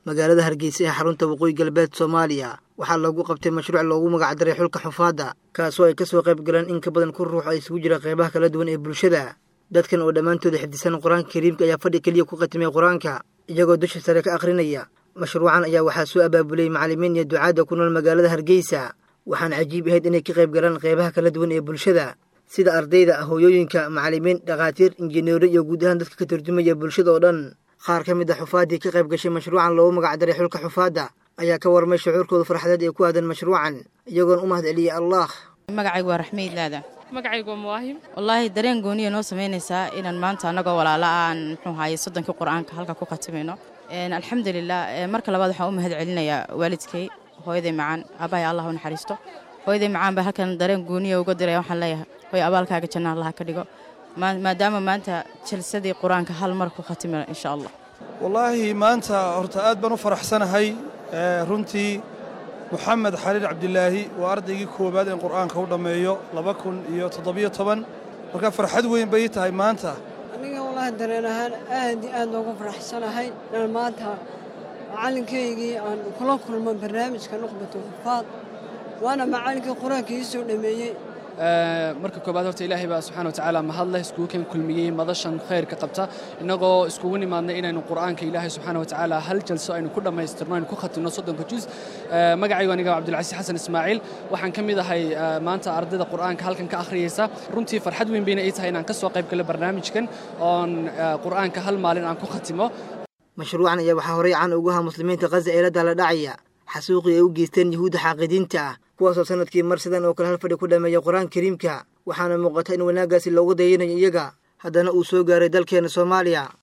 magaalada hargeysa ee xarunta waqooyi galbeed soomaaliya waxaa loogu qabtay mashruuc loogu magacdaray xulka xufaadda kaasoo ay kasoo qayb galeen in ka badan kun ruux ay isugu jira qeybaha kala duwan ee bulshada dadkan oo dhammaantooda xifdisan qur-aanka kariimka ayaa fadhi keliya ku khatimay qur-aanka iyagoo dusha sare ka akhrinaya mashruucan ayaa waxaa soo abaabulay macallimiin iyo ducaadda ku nool magaalada hargeysa waxaana cajiib ahayd inay ka qayb galaan qeybaha kala duwan ee bulshada sida ardayda hooyooyinka macallimiin dhakhaatiir injineero iyo guud ahaan dadka ka turjumaya bulshada oo dhan qaar ka mid a xufaaddii ka qayb gashay mashruucan loogu magacdaray xulka xufaadda ayaa ka warmay shucuurkooda farxadeed ee ku aadan mashruucan iyagoona u mahad celiyey allah magacaygu waa raxmeyd laada magacaygu waa muwaahim wallaahi dareen gooniya noo samaynaysaa inaan maanta annagoo walaala aan muxuu haye soddonkii qur-aanka halka ku khatimayno alxamdulilah marka labaad waxaan u mahad celinayaa waalidkay hooyaday macaan aabbahay allah u naxariisto hooyaday macaan baa halkan dareen gooniya uga diraya waxaan leeyahay hooy abaalkaaga janna allaha ka dhigo maadaama maanta jalsadii qur-aanka hal mar ku khatimino insha allah wallaahi maanta horta aad baan u faraxsanahay runtii moxamed xaliil cabdilaahi waa ardaygii koowaad in qur'aanka u dhammeeyo laba kun iyo toddobiyo toban marka farxad weyn bay tahay maanta aniga wallaahi dareen ahaan aad iyo aad loogu faraxsanahay inaan maanta macallinkaygii aan kula kulmo barnaamijka nuqbatu xufaad waana macallinkii qur-aanka ii soo dhammeeyey marka koobaad horta ilaahay baa subxana watacaala mahadleh iskugu kan kulmiyey madashan khayrka qabta innagoo iskugu nimaadnay inaynu qur'aanka ilaahay subxaana watacaala hal jalso aynu ku dhammaystirno aynu ku khatimno soddonka juz magacaygu aniga cabdulcasiis xasan ismaaciil waxaan ka mid ahay maanta ardayda qur'aanka halkan ka akhriyeysa runtii farxad weyn bayna ii tahay inaan ka soo qayb galo barnaamijkan oon qur'aanka hal maalin aan ku khatimo mashruucan ayaa waxaa horey caan ugu ahaa muslimiinta khaza ee la daala dhacaya xasuuqii ay u geysteen yuhuudda xaaqidiinta ah kuwaasoo sanadkii mar sidan oo kale hal fadhi ku dhammeeya qur-aanka kariimka waxaana muuqata in wanaaggaasi loogu dayanayo iyaga haddana uu soo gaaray dalkeena soomaaliya